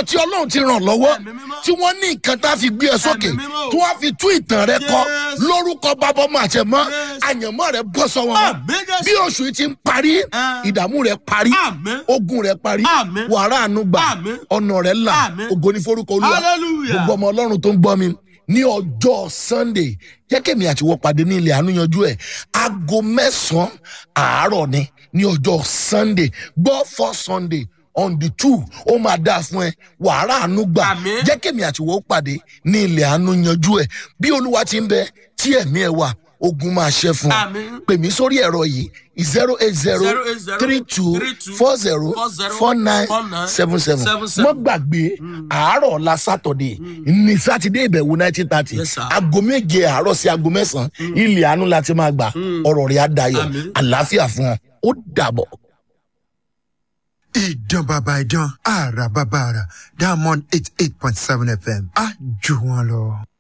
àwọn tí ọlọ́run ti ràn lọ́wọ́ Ẹ̀mí mímọ́. tí wọ́n ní nǹkan tá a fi gbé ẹ sókè Ẹ̀mí mímọ́. tí wọ́n fi tú ìtàn rẹ kọ Yes. lórúkọ bàbọ́mọ àtẹ̀mọ́ Yes. àyànmọ́ rẹ bọ́ sọ́wọ́ wọn Àmín, Jésù. bí oṣù yìí ti ń parí ìdààmú rẹ parí Àmín. ogun rẹ parí Àmín. wàrà àánú gbà Àmín. ọ̀nà rẹ là Àmín. ògo ní forúkọ olúwa Hallelujah. gbogbo ọmọ ọlọ́run tó ń gbọ́ mi ní ọjọ́ sunday jẹ́ kẹ́mi àti wọ́n pàdé ní ilẹ̀ àánú yanjú ẹ̀ aago mẹ́sàn-án àárọ̀ ni ní ọjọ́ sunday gbọ́ for sunday on the two ó máa dáa fún ẹ wàhálà àánú gbà Àmín. jẹ́ kẹ́mi àti wọ́n pàdé ní ilẹ̀ àánú yanjú ẹ̀ bí olúwa ti ń bẹ tí ẹ̀mí ẹ̀ wà ogun máa ṣẹ́ fún ọ Àmín. pè mí sórí ẹ̀rọ yìí zero eight zero 080 three two 32 four zero 40 four nine 49 seven seven 77. mọ́ gbàgbé àárọ̀ ọ̀la sátọ̀dẹ̀ ní sátidé ìbẹ̀wò nineteen thirty Yes, sir. aago méje àárọ̀ sí aago mẹ́sàn-án ilẹ̀ àánú la ti máa gbà ọ̀rọ̀ rẹ̀ á dayọ̀ Àmín. àlàáfíà fún ọ ó dàbọ̀. ìdán bàbá ìdán àrà bàbá àrà diamond eight eight point seven fm á jù wọn lọ.